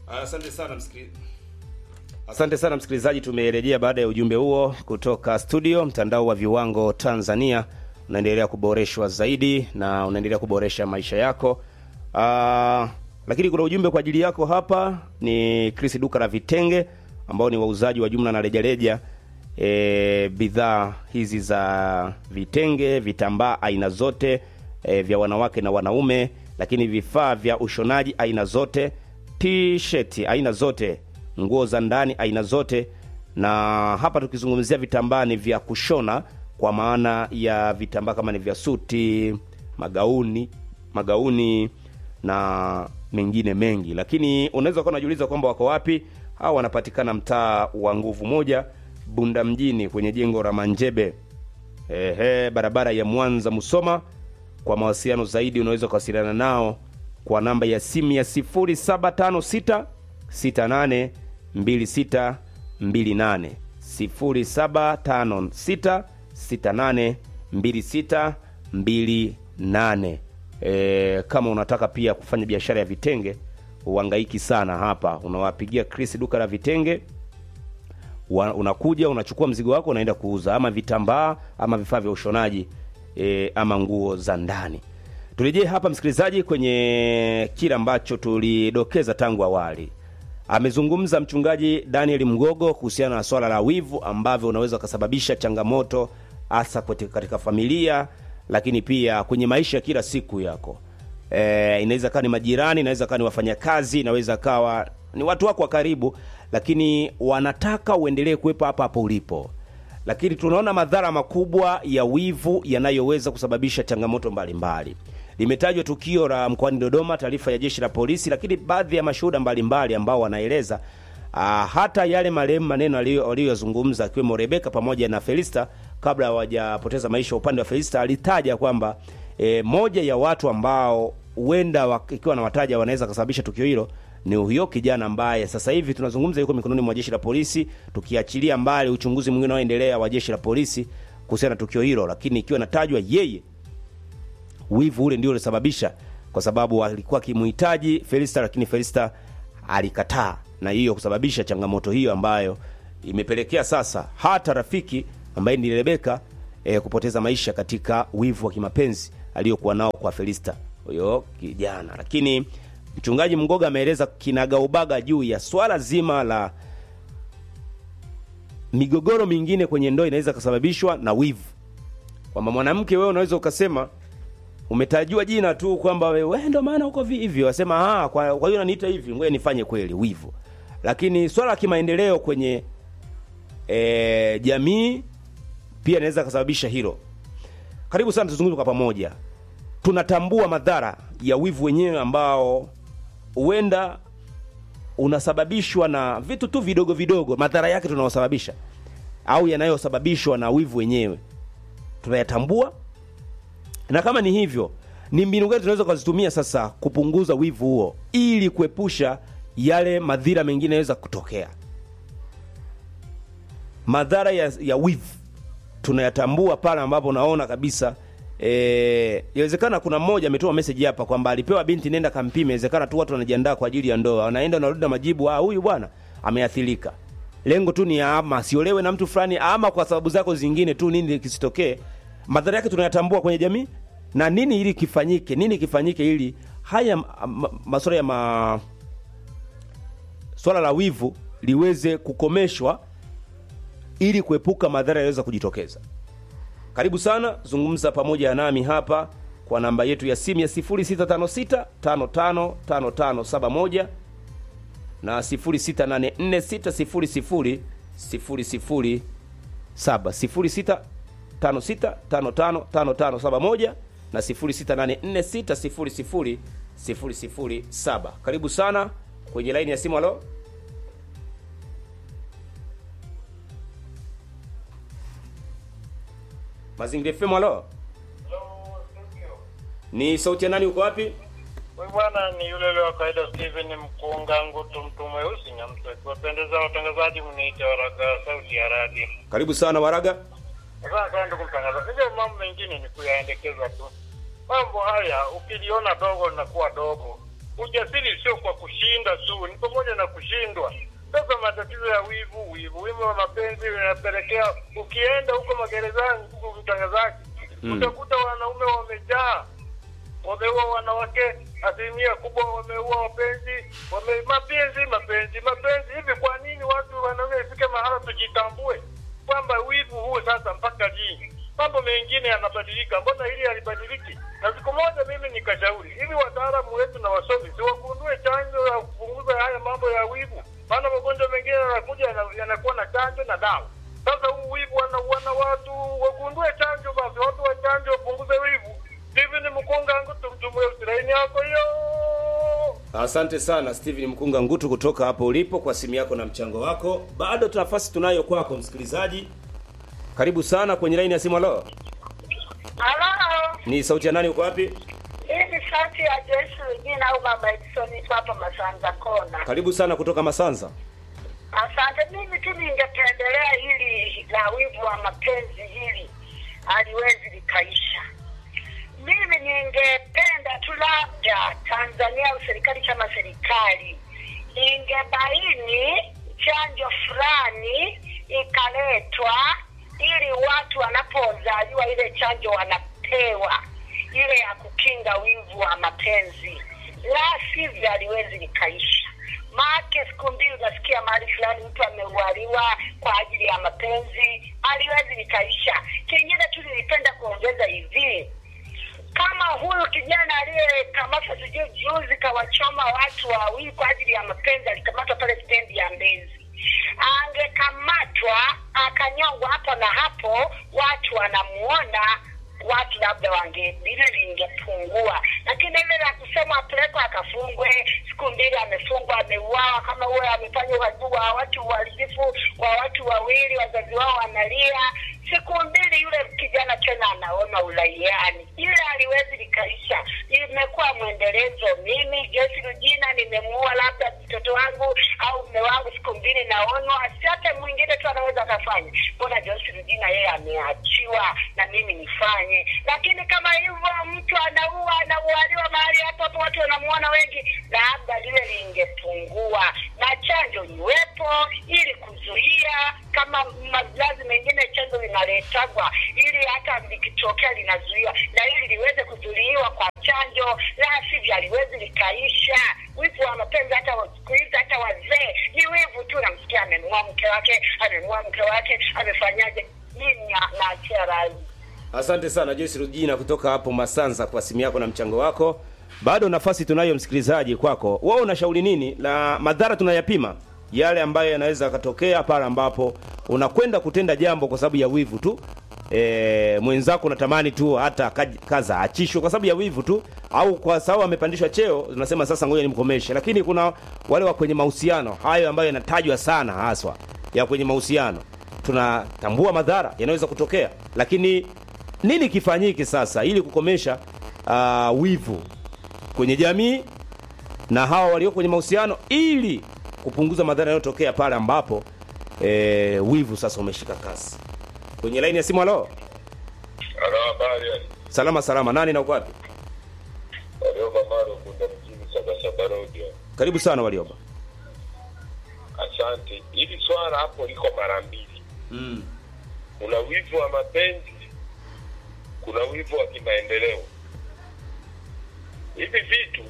Asante sana msikilizaji. Asante sana msikilizaji, tumerejea baada ya ujumbe huo kutoka studio. Mtandao wa viwango Tanzania unaendelea kuboreshwa zaidi na unaendelea kuboresha maisha yako. Aa, lakini kuna ujumbe kwa ajili yako hapa. Ni Chris duka la vitenge ambao ni wauzaji wa jumla na rejareja e, bidhaa hizi za vitenge, vitambaa aina zote e, vya wanawake na wanaume, lakini vifaa vya ushonaji aina zote, t-shirt aina zote, nguo za ndani aina zote. Na hapa tukizungumzia vitambaa ni vya kushona, kwa maana ya vitambaa kama ni vya suti, magauni, magauni na mengine mengi. Lakini unaweza kuwa unajiuliza kwamba wako wapi? Hawa wanapatikana mtaa wa Nguvu Moja, Bunda mjini, kwenye jengo la Manjebe, ehe, barabara ya Mwanza Musoma. Kwa mawasiliano zaidi unaweza kuwasiliana nao kwa namba ya simu ya 0756 68 26 28 0756 68 26 28. E, kama unataka pia kufanya biashara ya vitenge uhangaiki sana hapa, unawapigia Chris duka la vitenge wa, unakuja unachukua mzigo wako unaenda kuuza, ama vitambaa ama vifaa vya ushonaji e, ama nguo za ndani. Turejee hapa msikilizaji, kwenye kile ambacho tulidokeza tangu awali. Amezungumza mchungaji Daniel Mgogo kuhusiana na swala la wivu ambavyo unaweza ukasababisha changamoto hasa katika familia, lakini pia kwenye maisha ya kila siku yako. E, inaweza kawa ni majirani, inaweza kawa ni wafanyakazi, inaweza kawa ni watu wako wa karibu, lakini wanataka uendelee kuwepo hapa hapo ulipo. Lakini tunaona madhara makubwa ya wivu yanayoweza kusababisha changamoto mbalimbali. Limetajwa tukio la mkoani Dodoma, taarifa ya jeshi la polisi, lakini baadhi ya mashuhuda mbalimbali ambao wanaeleza ah, hata yale marehemu maneno aliyoyazungumza akiwemo Rebeka pamoja na Felista kabla hawajapoteza maisha. Upande wa Felista alitaja kwamba e, moja ya watu ambao huenda ikiwa na wataja wanaweza kusababisha tukio hilo ni huyo kijana ambaye sasa hivi tunazungumza yuko mikononi mwa jeshi la polisi, tukiachilia mbali uchunguzi mwingine unaoendelea wa jeshi la polisi kuhusiana na tukio hilo, lakini ikiwa natajwa yeye, wivu ule ndio ulisababisha, kwa sababu alikuwa akimhitaji Felista, lakini Felista alikataa, na hiyo kusababisha changamoto hiyo ambayo imepelekea sasa hata rafiki ambaye ni Rebeka e, kupoteza maisha katika wivu wa kimapenzi aliyokuwa nao kwa Felista huyo kijana. Lakini mchungaji Mgoga ameeleza kinagaubaga juu ya swala zima la migogoro mingine kwenye ndoa inaweza kusababishwa na wivu, kwamba mwanamke, wewe unaweza ukasema umetajua jina tu kwamba wewe ndo maana uko hivyo, wasema ah, kwa, kwa hiyo unaniita hivi, ngoja nifanye kweli, wivu. Lakini swala la kimaendeleo kwenye e, jamii pia inaweza kusababisha hilo. Karibu sana, tuzungumze kwa pamoja. Tunatambua madhara ya wivu wenyewe ambao huenda unasababishwa na vitu tu vidogo vidogo, madhara yake tunaosababisha au yanayosababishwa na wivu wenyewe tunayatambua, na kama ni hivyo, ni mbinu gani tunaweza kuzitumia sasa kupunguza wivu huo ili kuepusha yale madhira mengine yanaweza kutokea. Madhara ya, ya wivu tunayatambua pale ambapo naona kabisa eh, inawezekana kuna mmoja ametoa message hapa kwamba alipewa binti, nenda kampime. Inawezekana tu watu wanajiandaa kwa ajili ya ndoa, wanaenda wanarudi na majibu, ah, huyu bwana ameathirika. Lengo tu ni ama asiolewe na mtu fulani, ama kwa sababu zako zingine tu, nini kisitokee. Madhara yake tunayatambua kwenye jamii, na nini ili kifanyike, nini kifanyike ili haya ma, masuala ya ma, swala la wivu liweze kukomeshwa ili kuepuka madhara yanayoweza kujitokeza. Karibu sana, zungumza pamoja nami hapa kwa namba yetu ya simu ya 0656 555571 na 0684 600 007 0656555571 na 0684 600 007. Karibu sana kwenye laini ya simu. Halo. Mazingira FM, halo. Ni sauti ya nani, uko wapi? Huyu bwana ni yule yule wa kawaida Steven Mkunga Ngutu, mtu mweusi Nyamswe. Kuwapendeza watangazaji, mniite Waraga, sauti ya radio. Karibu sana Waraga. Sasa sana ndugu mtangazaji, hivyo mambo mengine ni kuyaendekeza tu. Mambo haya ukiliona dogo linakuwa dogo, ujasiri sio kwa kushinda tu, ni pamoja na kushindwa. Sasa matatizo ya wivu, wivu, wivu wa mapenzi unapelekea, ukienda huko magerezani, huko mtangazaji, Mm. utakuta wanaume wamejaa wameua wanawake, asilimia kubwa wameua wapenzi, wame mapenzi mapenzi mapenzi. Hivi kwa nini watu wanaume ifike mahala tujitambue kwamba wivu huu sasa mpaka lini? Mambo mengine yanabadilika, mbona hili halibadiliki? Na siku moja mimi nikashauri hivi, wataalamu wetu na wasomi si wagundue chanjo ya kupunguza haya mambo ya wivu, maana magonjwa mengine yanakuja yana- yanakuwa na chanjo na dawa. Sasa huu wivu wanauana watu, wagundue chanjo basi, watu wa chanjo wapunguze wivu. Steven Mkunga ngo tumtumwe usiraini yako hiyo. Asante sana Steven Mkunga Ngutu kutoka hapo ulipo kwa simu yako na mchango wako. Bado tuna nafasi tunayo kwako msikilizaji. Karibu sana kwenye laini ya simu. Halo, Halo, ni sauti ya nani? Uko wapi? hii ni sauti ya Joyce Regina au Mama Edison iko hapa Masanza Kona. Karibu sana kutoka Masanza. Asante. Mimi tu ningependelea hili la wivu wa mapenzi hili haliwezi likaisha. Mimi ningependa tu labda Tanzania au serikali kama serikali ingebaini chanjo fulani ikaletwa, ili watu wanapozaliwa ile chanjo wanapewa ile ya kukinga wivu wa mapenzi, la sivyo haliwezi likaisha. Maake siku mbili unasikia mahali fulani mtu ameualiwa kwa ajili ya mapenzi, haliwezi likaisha. Kingine tu nilipenda kuongeza hivi, kama huyu kijana aliyekamatwa sijui juzi kawachoma watu wawili kwa ajili ya mapenzi, alikamatwa pale stendi ya Mbezi, angekamatwa akanyongwa hapo na hapo, watu wanamuona watu labda wange lile lingepungua, lakini ile la kusema apelekwe akafungwe siku mbili, amefungwa ameuawa, kama huyo amefanya uhalifu wa watu uharibifu wa watu wawili, wazazi wao wanalia, siku mbili yule kijana tena anaona uraiani, ile haliwezi likaisha. Imekuwa mwendelezo. Mimi Joyce Rujina nimemuua labda mtoto wangu au mume wangu, siku mbili naonwa, si hata mwingine tu anaweza akafanya. Mbona Joyce Rujina yeye ameachiwa na mimi nifanye? Lakini kama hivyo mtu anaua anaualiwa mahali hapo hapo, watu wanamuona wengi, labda lile lingepungua na chanjo iwepo ili kuzuia kama mazazi mengine chanjo linaletagwa ili hata likitokea linazuiwa na ili liweze kuzuiliwa kwa chanjo, la sivyo haliwezi likaisha. Wivu wa mapenzi hata wa- siku hizi hata wazee ni wivu tu, namsikia amenua mke wake, amenua mke wake, amefanyaje. Mimi na- naachia rai. Asante sana Joyce Rujina kutoka hapo Masanza kwa simu yako na mchango wako. Bado nafasi tunayo msikilizaji kwako. Wewe unashauri nini? Na madhara tunayapima yale ambayo yanaweza yakatokea pale ambapo unakwenda kutenda jambo kwa sababu ya wivu tu. E, mwenzako unatamani tu hata kaj- kaza achishwe kwa sababu ya wivu tu, au kwa sababu amepandishwa cheo, unasema sasa ngoja nimkomeshe. Lakini kuna wale wa kwenye mahusiano hayo ambayo yanatajwa sana, haswa ya kwenye mahusiano, tunatambua madhara yanaweza kutokea, lakini nini kifanyike sasa ili kukomesha uh, wivu kwenye jamii na hawa walio kwenye mahusiano ili kupunguza madhara yanayotokea pale ambapo e, wivu sasa umeshika kasi. Kwenye laini ya simu, halo, Halo, habari. salama salama, nani na uko wapi? Walioba Maro Bunda mjini Sabasaba Road. Karibu sana Walioba. Asante. Hili swala hapo liko mara mbili. Mm. Kuna wivu wa mapenzi, kuna wivu wa kimaendeleo. Hivi vitu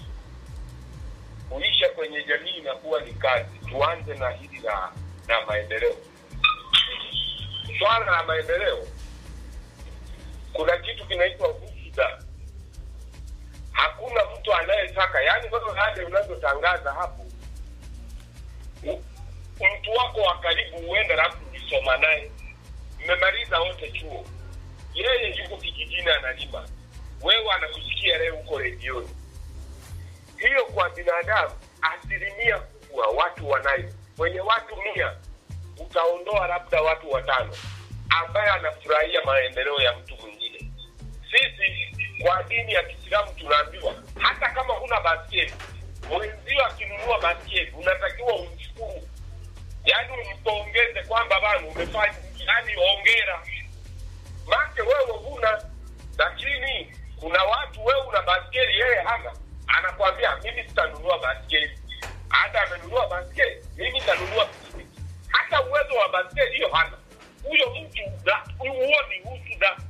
kuisha kwenye jamii inakuwa ni kazi. Tuanze na hili la na maendeleo. Swala la maendeleo, kuna kitu kinaitwa husuda. Hakuna mtu anayetaka, yaani wewe hadi unazotangaza hapo u- mtu wako wa karibu huenda labda ukisoma naye mmemaliza wote chuo, yeye yuko kijijini analima, wewe anakusikia leo huko redioni. Hiyo kwa binadamu, asilimia kubwa watu wanayo. Kwenye watu mia utaondoa labda watu watano ambaye anafurahia maendeleo ya mtu mwingine. Sisi kwa dini ya Kiislamu tunaambiwa hata kama huna basketi, mwenzio akinunua basketi unatakiwa umshukuru, yaani umpongeze kwamba bana umefanya, yaani ongera make wewe huna, lakini kuna watu wewe una baskeli yeye hana, anakwambia mimi sitanunua baskeli hata amenunua baskeli mimi nitanunua pikipiki hata uwezo wa baskeli hiyo hana huyo mtu na- huo ni utu na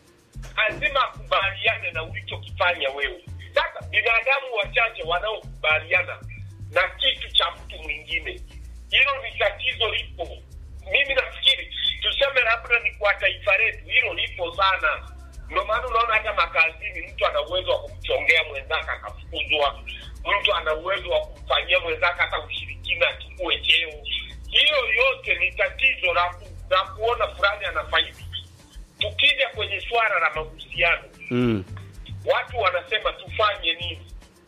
lazima akubaliane na ulichokifanya wewe sasa binadamu wachache wanaokubaliana na kitu cha mtu mwingine hilo ni tatizo lipo mimi nafikiri tuseme labda ni kwa taifa letu hilo lipo sana ndio maana unaona hata makazini mtu ana uwezo wa kumchongea mwenzake akafukuzwa mtu ana uwezo wa kumfanyia mwenzake hata ushirikina achukue cheo hiyo yote ni tatizo la ku- la kuona fulani anafaidi tukija kwenye swala la mahusiano mm. watu wanasema tufanye nini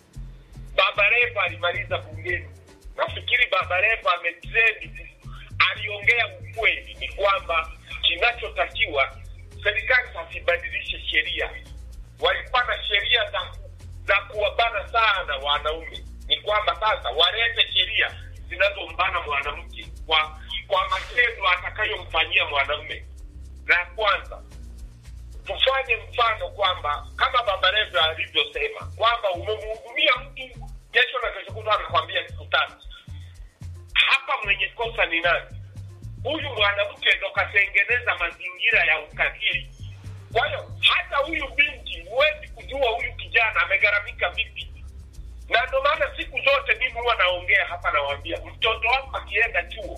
baba Levo alimaliza bungeni nafikiri baba Levo ametrend aliongea ukweli ni kwamba kinachotakiwa serikali hasibadilishe sheria walikuwa na sheria za za kuwabana sana wanaume ni kwamba sasa walete sheria zinazombana mwanamke kwa kwa matendo atakayomfanyia mwanamume la kwanza tufanye mfano kwamba kama baba Levo alivyosema kwamba umemhudumia mtu kesho na kesho kutwa anakwambia siku tatu hapa mwenye kosa ni nani huyu mwanamke ndo katengeneza mazingira ya ukatili kwa hiyo hata huyu binti huwezi kujua huyu kijana amegharamika vipi na ndo maana siku zote mimi huwa naongea hapa nawambia mtoto wako akienda chuo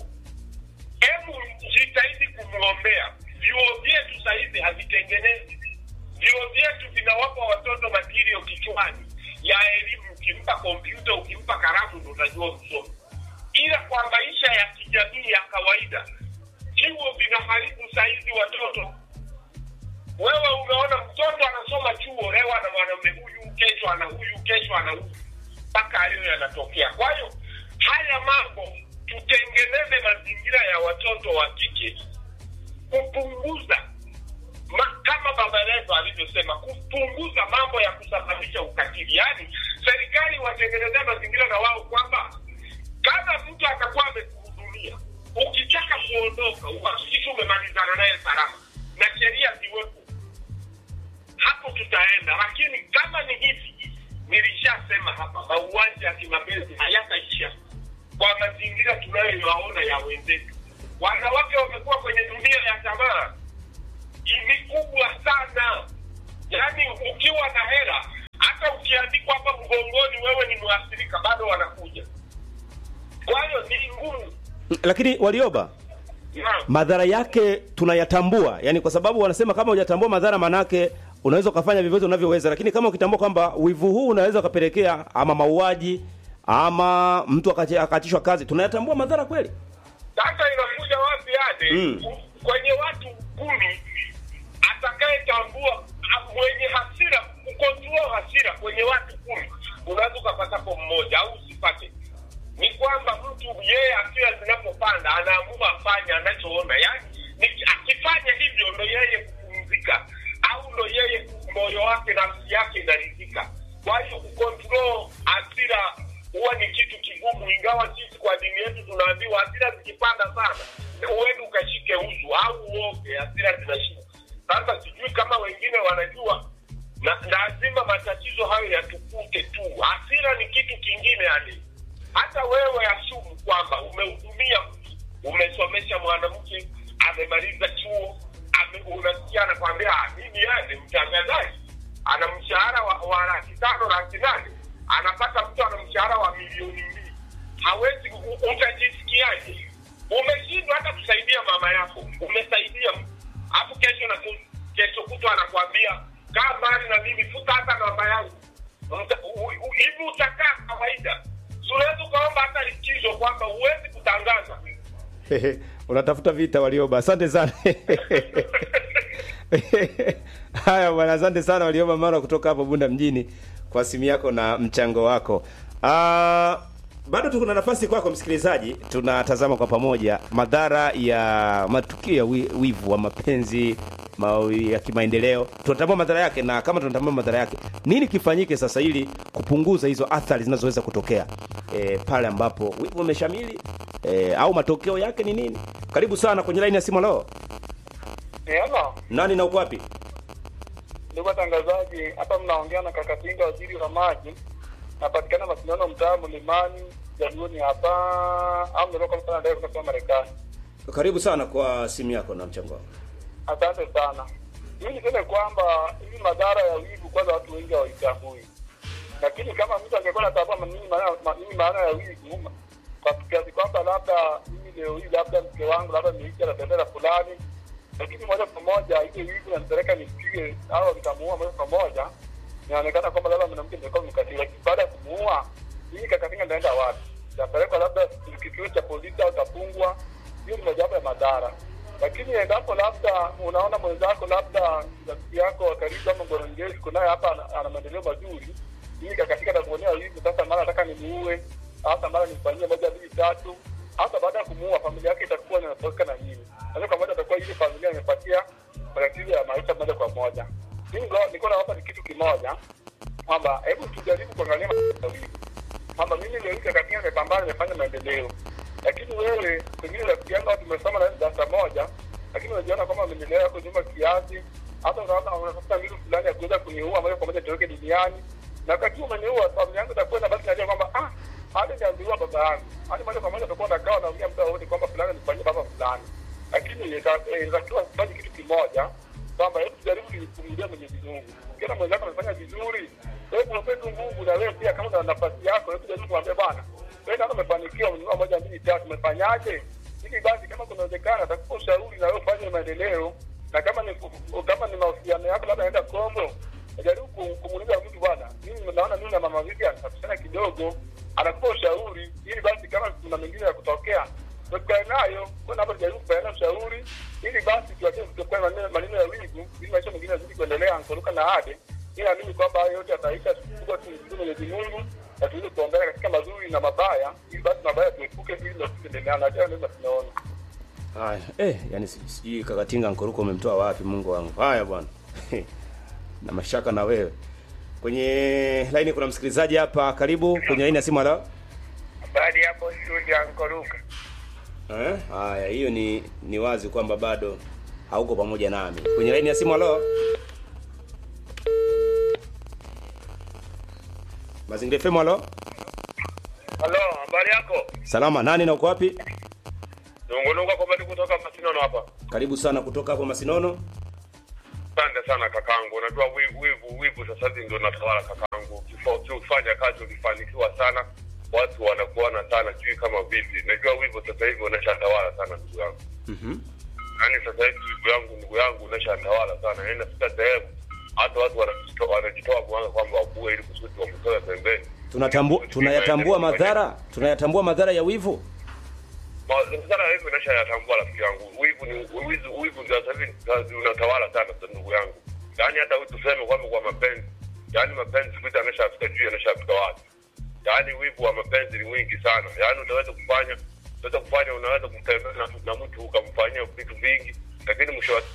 hebu jitahidi kumwombea vyuo vyetu sahizi havitengenezi vyuo vyetu vinawapa watoto matirio kichwani ya elimu ukimpa kompyuta ukimpa karamu ndo utajua msomi ila kwa maisha ya kijamii ya kawaida vyuo vinaharibu sahizi watoto wewe umeona mtoto anasoma chuo leo ana mwanaume huyu kesho ana huyu kesho ana huyu mpaka hayo yanatokea kwa hiyo haya mambo tutengeneze mazingira ya watoto wa kike kupunguza ma, kama baba Levo alivyosema kupunguza mambo ya kusababisha ukatili yaani serikali watengenezea mazingira na wao kwamba kama mtu atakuwa amekuhudumia ukitaka kuondoka uhakikishe umemalizana naye salama na sheria ziwepo hapo tutaenda lakini kama ni hivi nilishasema hapa mauaji ya kimapenzi hayataisha kwa mazingira tunayoyaona ya wenzetu wanawake wamekuwa kwenye dunia ya tamaa ni kubwa sana yaani ukiwa na hela hata ukiandikwa hapa mgongoni wewe ni mwathirika bado wanakuja kwa hiyo ni ngumu lakini walioba Naam. madhara yake tunayatambua yani kwa sababu wanasema kama hujatambua madhara manake unaweza ukafanya vyovyote unavyoweza lakini kama ukitambua kwamba wivu huu unaweza ukapelekea ama mauaji ama mtu akache- akaachishwa kazi tunayatambua madhara kweli sasa inakuja wapi ade Mm. kwenye watu kumi atakayetambua a- mwenye hasira kukontrol hasira kwenye watu kumi unaweza ukapatapo mmoja au usipate ni kwamba mtu yeye hasira zinapopanda anaamua afanye anachoona yaani ni- akifanya hivyo ndo yeye kupumzika au ndo yeye moyo wake nafsi yake inaridhika kwa hiyo kukontrol hasira huwa ni kitu kigumu ingawa sisi kwa dini yetu tunaambiwa hasira zikipanda sana uende ukashike uzu au uoge hasira zinashuka sasa sijui kama wengine wanajua na lazima matatizo hayo yatukute tu hasira ni kitu kingine yani hata wewe asumu kwamba umehudumia mtu umesomesha mwanamke amemaliza chuo ame, unasikia anakwambia "Ah, mimi yani mtangazaji ana mshahara wa, wa laki tano laki nane anapata mtu ana mshahara wa milioni mbili hawezi u- utajisikiaje umeshindwa hata kusaidia mama yako umesaidia mtu alafu kesho na ku- kesho kutwa anakwambia kaa mbali na mimi futa hata namba yangu Mta- u- u- hivi utakaa kawaida Si unaweza ukaomba hata likizo kwamba huwezi kutangaza unatafuta vita walioba asante sana haya bwana asante sana walioba mara kutoka hapo bunda mjini kwa simu yako na mchango wako Ah, bado tuko na nafasi kwako msikilizaji tunatazama kwa pamoja madhara ya matukio ya wi- wivu wa mapenzi ma, ya kimaendeleo tunatambua madhara yake na kama tunatambua madhara yake nini kifanyike sasa ili kupunguza hizo athari zinazoweza kutokea e, pale ambapo wivu umeshamili e, au matokeo yake ni nini karibu sana kwenye laini ya simu leo Hello, nani na uko wapi ndugu watangazaji, hapa mnaongea na Kakatinga, waziri wa maji. napatikana Masindano, mtaa Mlimani, Jaluoni hapa, au natoka sana ndio kutoka Marekani. Karibu sana kwa simu yako na mchango wako. Asante sana. Mimi niseme kwamba hivi madhara ya wivu kwanza watu wengi hawaitambui, lakini kama mtu angekuwa anatambua nini maana ma- nini maana ya wivu, kwa kiasi kwamba labda mimi leo hii labda mke wangu labda niishi na bendera fulani, lakini moja kwa moja ile wivu nanipeleka nipige au nikamuua moja kwa moja, inaonekana kwamba labda mwanamke nilikuwa mkatili, lakini baada ya kumuua mimi kakatinga ndaenda wapi? Tapelekwa labda kituo cha polisi au tafungwa. Hiyo ni mojawapo ya madhara lakini endapo labda unaona mwenzako labda rafiki yako wa karibu ama ngorongezi kunaye hapa ana- ana maendeleo mazuri, hii kakatika nakuonea hivi sasa, mara nataka nimuue, hata mara nimfanyie moja mbili tatu, hata baada ya kumuua familia yake itakuwa inatoka na nini, moja kwa moja atakuwa ile familia imepatia matatizo ya maisha moja kwa moja. Mimi ngo- nilikuwa nawapa ni kitu kimoja kwamba hebu tujaribu kuangalia mawili kwamba mimi leo hii kakatia nimepambana, nimefanya maendeleo lakini wewe pengine rafiki yangu au tumesoma na darasa moja, lakini unajiona kwamba maendeleo yako nyuma kiasi, hata unaona unatafuta mbinu fulani ya kuweza kuniua moja kwa moja nitoroke duniani, na wakati umeniua familia yangu itakuwa na basi najua kwamba ah, hadi niambiwa baba yangu, hadi moja kwa moja utakuwa unakaa unaongea muda wote kwamba fulani nifanyie baba fulani, lakini ita- eh, inatakiwa kufanya kitu kimoja kwamba hebu tujaribu kumrudia Mwenyezi Mungu. Ukiona mwenzako amefanya vizuri, hebu mpe tu nguvu, na wewe pia kama una nafasi yako, hebu jaribu kumwambia bwana, wewe ndio umefanikiwa, umenunua moja mbili tatu, umefanyaje? Ili basi kama kunawezekana, atakupa ushauri na wewe ufanye maendeleo, na kama ni kama ni mahusiano yako, labda naenda Kongo, jaribu ku- kumuuliza mtu bwana, mimi naona mimi na mama Vivian tunapishana kidogo, anakupa ushauri, ili basi kama kuna mengine ya kutokea tukae nayo kwa hapo, jaribu kupeana ushauri ili basi tuachie kutokuwa maneno maneno ya wivu, ili maisha mengine yazidi kuendelea ankoruka na ade. Ili naamini kwamba hayo yote yataisha, tukubwa tumshukuru Mwenyezi Mungu na tuweze kuongea katika mazuri na mabaya, ili basi mabaya tuepuke, ili ndio tuendelee na hayo ndio tunaona. Haya, eh, yani si- sijui kakatinga nkoruko umemtoa wapi Mungu wangu. Haya bwana. na mashaka na wewe. Kwenye line kuna msikilizaji hapa, karibu kwenye line ya simu halo. Habari hapo studio ankoruka. Eh? Haya, hiyo ni ni wazi kwamba bado hauko pamoja nami. Kwenye line ya simu halo. Mazingira FM halo. Halo, habari yako? Salama, nani na uko wapi? Nungunuka kwa bado kutoka Masinono hapa. Karibu sana kutoka hapo Masinono. Asante sana kakangu. Unajua wivu wivu wivu sasa hivi ndio natawala kakangu. Ukifa- Ukifanya kazi ukifanikiwa sana, watu wanakuona sana sijui kama vipi. Najua wivu sasa hivi unashatawala sana ndugu yangu. Mhm. Yaani sasa hivi ndugu yangu ndugu yangu unashatawala sana. Yaani nafika sehemu hata watu wanajitoa wanajitoa mwanga kwamba wakuwe ili kusudi wamtoe pembeni. Tunatambua tunayatambua madhara, tunayatambua madhara ya wivu. Madhara hivi nasha yatambua rafiki yangu. Wivu ni wivu wivu ndio sasa hivi kazi unatawala sana sasa ndugu yangu. Yaani hata wewe tuseme kwamba kwa mapenzi. Yaani mapenzi siku hizi ameshafika juu ameshafika wapi? Yaani wivu wa mapenzi ni mwingi sana. Yaani unaweza kufanya unaweza kufanya unaweza kutembea na, na mtu ukamfanyia vitu vingi lakini mwisho wa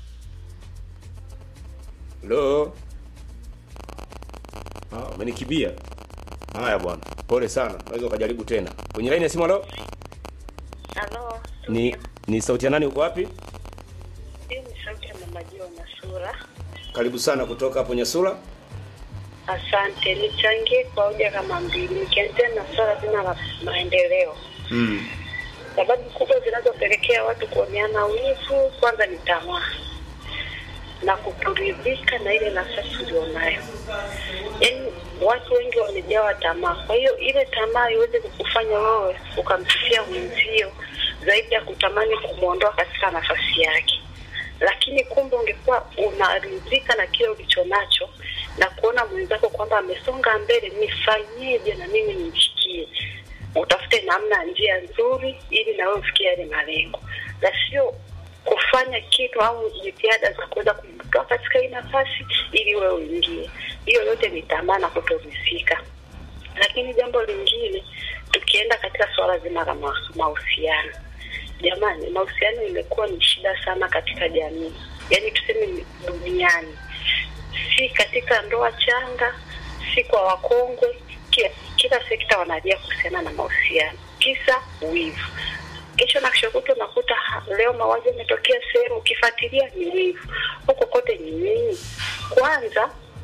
Hello. Ah, umenikibia. Haya bwana. Pole sana. Unaweza ukajaribu tena. Kwenye line ya simu halo. Halo, Ni ni sauti ya nani uko wapi? hii ni sauti ya mama Jua Masura. Karibu sana kutoka hapo Nyasura. Asante, nichangie kwa hoja kama mbili, nikianzia na swala zima la maendeleo. Mm. Sababu kubwa zinazopelekea watu kuoneana wivu, kwanza ni tamaa na kutoridhika na ile nafasi ulionayo. Yaani watu wengi wamejawa tamaa, kwa hiyo ile tamaa iweze kukufanya wewe ukamsifia mwenzio zaidi ya kutamani kumwondoa katika nafasi yake. Lakini kumbe ungekuwa unaridhika na kile ulicho nacho na kuona mwenzako kwamba amesonga mbele, nifanyeje na mimi nimfikie utafute namna njia nzuri ili na wewe ufikie yale malengo, na sio kufanya kitu au jitihada za kuweza kumtoa katika hii nafasi ili wewe uingie. Hiyo yote ni tamaa na kutoridhika. Lakini jambo lingine, tukienda katika suala zima la ma- mahusiano, jamani, mahusiano imekuwa ni shida sana katika jamii, yaani tuseme ni duniani si katika ndoa changa, si kwa wakongwe, kila, kila sekta wanalia kuhusiana na mahusiano, kisa wivu. Kesho na kesho kutwa unakuta ha- leo mauaji yametokea sehemu, ukifuatilia ni wivu. Huko kote ni nini? Kwanza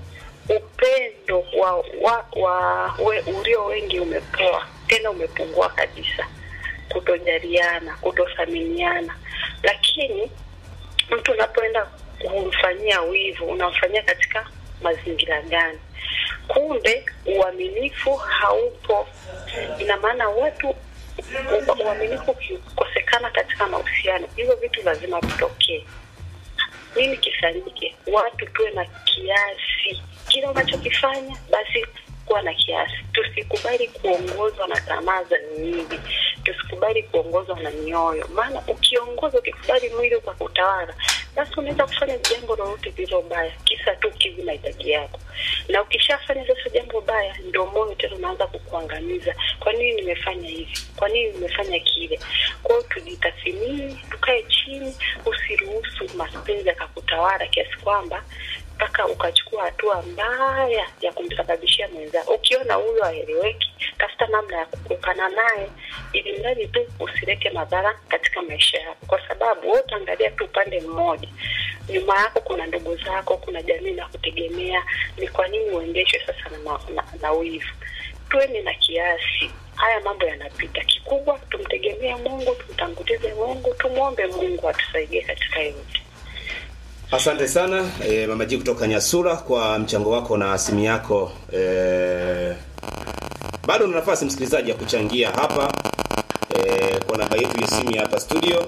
upendo wa, wa, wa we, ulio wengi umepoa tena umepungua kabisa kutojaliana kutothaminiana lakini mtu unapoenda kumfanyia wivu unamfanyia katika mazingira gani kumbe uaminifu haupo ina maana watu u- uaminifu ukikosekana katika mahusiano hivyo vitu lazima vitokee nini kifanyike watu tuwe na kiasi kile unachokifanya basi kuwa na kiasi tusikubali kuongozwa na tamaa za miili tusikubali kuongozwa na mioyo maana ukiongoza ukikubali mwili kwa kutawala basi unaweza kufanya jambo lolote lililo baya kisa tu kivi mahitaji yako na ukishafanya sasa jambo baya ndio moyo tena unaanza kukuangamiza kwa nini nimefanya hivi kwa nini nimefanya kile kwa hiyo tujitathimini tukae chini usiruhusu mapenzi yakakutawala kiasi kwamba mpaka ukachukua hatua mbaya ya kumsababishia mwenzako ukiona huyo aeleweki tafuta namna ya kuepukana naye ili mradi tu usilete madhara katika maisha yako kwa sababu wewe utaangalia tu upande mmoja nyuma yako kuna ndugu zako kuna jamii na kutegemea ni kwa nini uendeshwe sasa na, na, na, na wivu tuweni na kiasi haya mambo yanapita kikubwa tumtegemee mungu tumtangulize mungu tumwombe mungu atusaidie katika yote Asante sana e, Mama G kutoka Nyasura kwa mchango wako na simu yako e, bado una nafasi msikilizaji ya kuchangia hapa e, kwa namba yetu ya simu ya hapa studio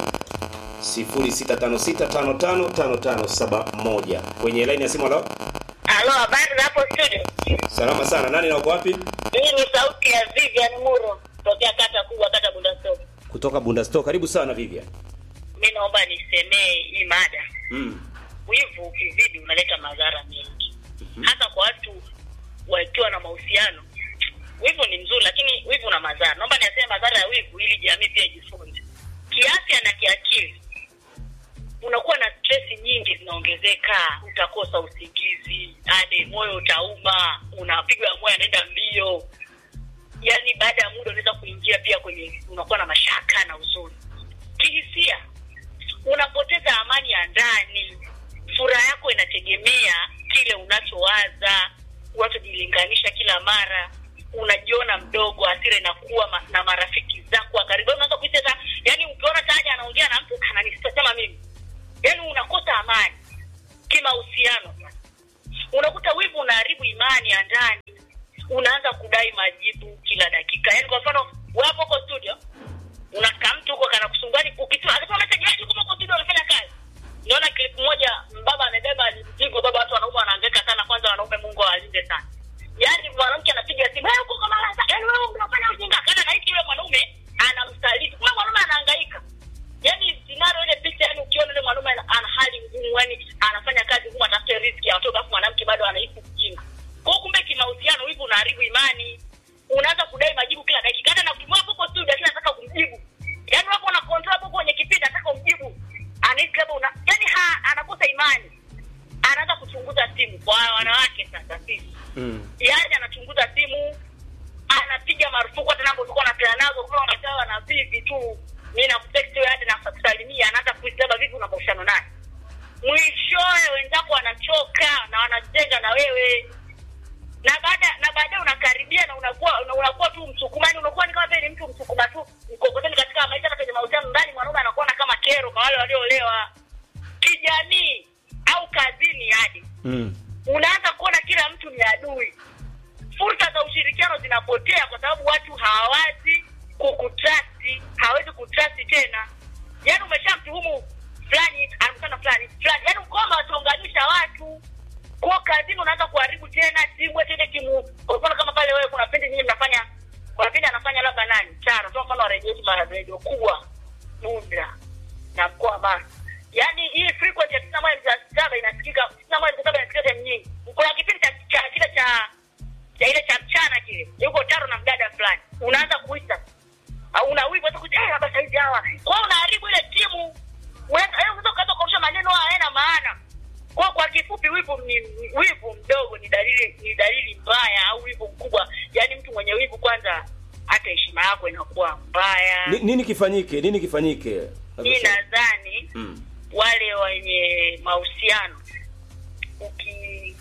0656555571 kwenye line ya simu. Halo, halo habari za hapo studio salama sana. Nani na uko wapi? hii ni sauti ya vivian muro tokea kata kubwa kata bundaso Kutoka Bunda Store. Karibu sana Vivian. mi naomba nisemee hii mada Mm. wivu ukizidi unaleta madhara mengi hasa kwa watu wakiwa na mahusiano wivu ni mzuri lakini wivu na madhara naomba niaseme madhara ya wivu ili jamii pia ijifunze kiafya na kiakili unakuwa na stress nyingi zinaongezeka utakosa usingizi hadi moyo utauma unapigwa moyo anaenda mbio yaani baada ya muda unaweza kuingia pia kwenye unakuwa na mashaka na huzuni kihisia unapoteza amani ya ndani furaha yako inategemea kile unachowaza unachojilinganisha kila mara unajiona mdogo hasira inakuwa ma, na marafiki zako wa karibu Yaani unaanza kuhisi hata yani ukiona taja anaongea na mtu ananisema mimi yani unakosa amani kimahusiano unakuta wivu unaharibu imani ya ndani unaanza kudai majibu kila dakika yani kwa mfano wapo huko studio unakaa mtu huko kana kusumbani ukituma akituma message yaani huko huko studio unafanya kazi niona clip moja mbaba amebeba mzigo baba watu wanaume wanahangaika sana kwanza wanaume Mungu awalinde sana yaani mwanamke anapiga simu wewe uko kama lasa yaani wewe unafanya ujinga kana na hiki yule mwanaume anamsaliti kwa mwanaume anahangaika yaani scenario ile picha yani ukiona yule mwanaume ana ana hali ngumu yani anafanya kazi ngumu atafute riziki ya watoto afu mwanamke bado anaishi ujinga kwa hiyo kumbe kimahusiano hivi unaharibu imani unaanza kudai majibu kila dakika hata na ukimwona huko studio lakini nataka kumjibu yaani wapo una control hapo kwenye kipindi nataka umjibu anahisi labda una yaani ha anakosa imani anaanza kuchunguza simu kwa wanawake sasa sisi Mm. yaani anachunguza simu anapiga marufuku hata namba ulikuwa unapeana nazo kama unapewa na vivi tu mi nakutext wewe hadi nakusalimia anaanza kuhisi labda vipi una mahusiano naye mwishowe wenzako wanachoka na wanajenga na wewe na baada na baadaye unakaribia na unakuwa una- unakuwa tu msukuma yani unakuwa ni kama vile ni mtu msukuma tu mkokoteni katika maisha hata kwenye mahusiano ndani mwanaume anakuona kama kero kwa wale walioolewa kijamii au kazini hadi Mm. unaanza kuona kila mtu ni adui fursa za ushirikiano zinapotea kwa sababu watu hawawazi kukutrasti hawezi kutrasti tena yaani umeshamtuhumu fulani anakutana fulani fulani yaani ukoma wataunganisha watu kwa kazini unaanza kuharibu tena timu eti ile timu kwa mfano kama pale wewe kuna pindi nyinyi mnafanya kuna pindi anafanya labda nani charo kwa mfano wa redio yetu mara redio kubwa bunda na mkoa wa Mara. Yaani hii frequency ya tisini na moja nukta saba inasikika tisini na moja nukta saba inasikika sehemu nyingi. Kuna kipindi cha cha kile cha cha ile cha mchana kile. Yuko taro na mdada fulani. Unaanza kuita. Au una wivu hata kuja eh hapa saizi hawa. Kwa hiyo unaharibu ile timu. Unaweza eh unaweza kuanza kurusha maneno haya hayana maana. Kwa kwa kifupi wivu ni ni- wivu mdogo ni dalili ni dalili mbaya au wivu mkubwa. Yaani mtu mwenye wivu kwanza hata heshima yako inakuwa mbaya. Ni, nini kifanyike? Nini kifanyike? Mi nadhani Mm. wale wenye mahusiano uki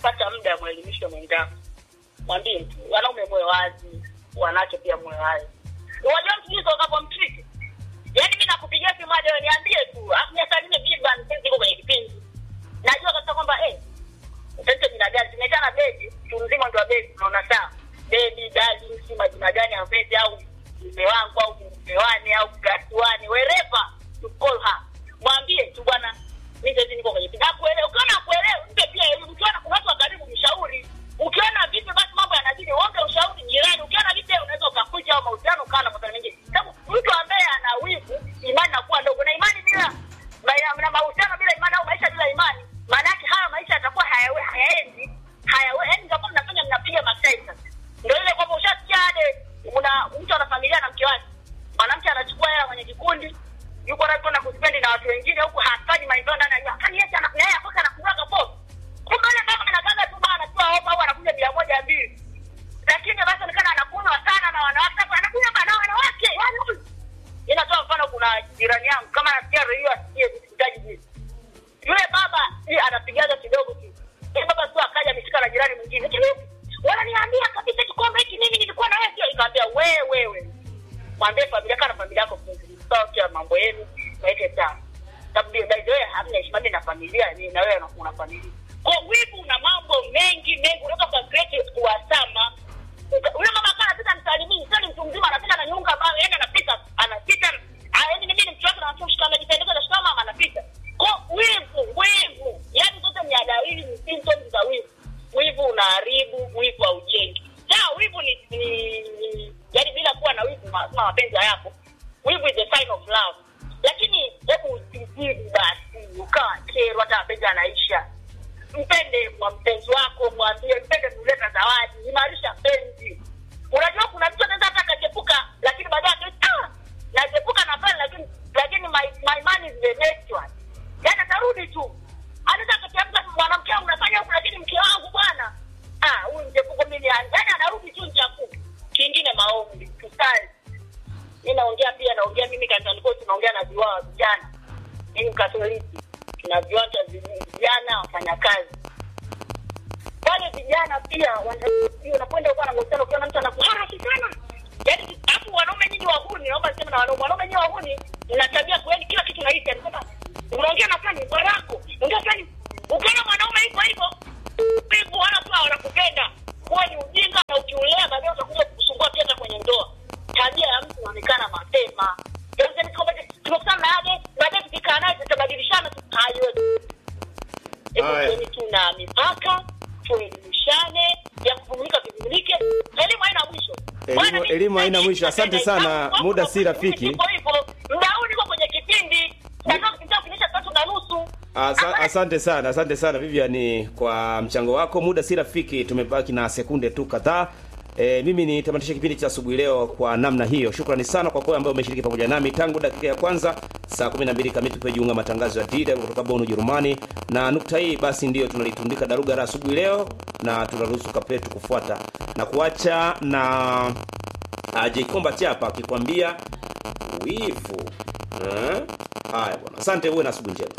pata muda mwelimishe mwenzako mwambie tu wanaume mwe wazi wanawake pia mwe wazi unajua mtu hizo ukapomtriki yaani mi nakupigia simu hadi wewe niambie tu afu miaka nne biba mpenzi iko kwenye kipindi najua kabisa kwamba eh utaita jina gani tumeitana bebi mtu mzima ndio wa bebi unaona sawa bebi dadi si majina gani ya mpenzi au mume wangu au mmewani au gasiwani wherever to call her mwambie tu bwana mi saizi niko kwenye kipindi akuelewe ukiona akuelewe mpe pia elimu ukiona kuna watu wa karibu mshauri ukiona vipi basi mambo yanazidi uombe ushauri jirani ukiona vipi unaweza ukakuja au mahusiano ukawa na masuala mengine sababu mtu ambaye ana wivu imani nakuwa ndogo na imani bila na- na mahusiano bila imani au maisha bila imani maana yake haya maisha yatakuwa hayawe hayaendi hayawe yaani mtakuwa mnafanya mnapiga masai sasa ndio ile kwamba ushasikia ade una mtu ana familia na mke wake mwanamke anachukua hela kwenye kikundi yuko na kwenda kuspendi na watu wengine huku hafanyi maendeleo ndani ya nyumba kani yeye ana naye akoka anakuaga popo kumbe yule kama anakaga tu bana anatoa hopa au anakuja bia moja mbili lakini basi onekana anakunywa sana na wanawake Sasa anakunywa bana na wanawake yaani huyu inatoa mfano kuna jirani yangu kama anasikia redio asikie sitaji jini yule baba si anapigaga kidogo tu yule baba tu akaja ameshika na jirani mwingine "Eti wewe, wananiambia kabisa kikombe hiki mimi nilikuwa na wewe sio nikamwambia wewe wewe mwambie familia kana familia yako msawa mambo yenu waweke sawa sababu by the way hamna heshima mimi na familia ni na wewe una familia kwa wivu una mambo mengi mengi unaweza kwa create kuwasama yule mama kana anapita msalimii sio ni mtu mzima anapita na nyunga ambayo yeye anapita anapita ah, yaani mimi ni mtu wake na mtu mshika amejipendeza na shika mama anapita kwa wivu wivu yaani zote ni dalili ni symptoms za wivu wivu unaharibu wivu haujengi sawa wivu ni, ni, ni yaani bila kuwa na wivu ma- kama mapenzi hayapo wivu is a sign of love lakini hebu usizidi basi ukawa kero hata mapenzi anaisha mpende mwa mpenzi wako mwambie mpende kuleta zawadi imarisha penzi unajua kuna mtu anaweza hata akachepuka lakini baadaye akisema, ah nachepuka na pale lakini lakini my, my man is the next one yaani atarudi tu anaweza akachepuka mwanamke wangu nafanya huku lakini mke wangu bwana ah huyu mchepuko mimi yaani anarudi tu mchafuko kingine maombi tusali mi naongea pia naongea mimi kanisani kwetu tunaongea na viwaa vijana mimi mkatoliki tuna viwanja vi- vijana wafanyakazi wale vijana pia wana- pia unakwenda huko na mahusiano ukiona mtu anakuharaki sana yaani alafu wanaume nyinyi wahuni naomba niseme na wanaume wanaume nyinyi wahuni mna tabia kueni kila kitu nahisi anasema unaongea na fulani bwarako ongea fulani ukiona mwanaume hivyo hivyo hivyo wala tu wanakupenda huwa ni ujinga na ukiulea baadaye utakuja kukusumbua pia hata kwenye ndoa tabia ya mtu inaonekana mapema Yaani kwamba tumekutana na yeye baadaye tukikaa naye tutabadilishana tu haiwezi Haya. Hebu tuna mipaka tuelimishane ya kuvumilika vivumilike elimu haina mwisho Elimu- Bwana, mimi elimu haina sipendi mwisho. Asante kupenda sana. ikabu, Muda wako si rafiki. hivyo hivyo. Muda huu niko kwenye kipindi natoka kipindi kinisha tatu na nusu Asa, Hapana, asante sana asante sana Vivian kwa mchango wako. Muda si rafiki, tumebaki na sekunde tu kadhaa. E, mimi nitamatisha kipindi cha asubuhi leo kwa namna hiyo. Shukrani sana kwa kwa ambao umeshiriki pamoja nami tangu dakika ya kwanza saa 12 kamili tupejiunga matangazo ya DW kutoka Bonn Ujerumani, na nukta hii basi ndiyo tunalitundika daruga la asubuhi leo, na tunaruhusu kapetu kufuata na kuacha na uh, Jaikomba Chapa akikwambia wivu. Eh? Haya bwana, asante, uwe na asubuhi njema.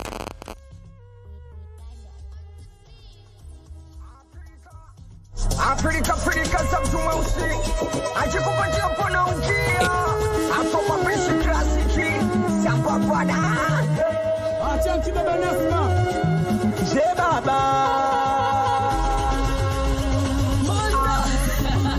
Afrika Afrika za mtu mweusi ajikupatia mkono ukia hapo mapishi klasiki sambapana Acha mtindo banafu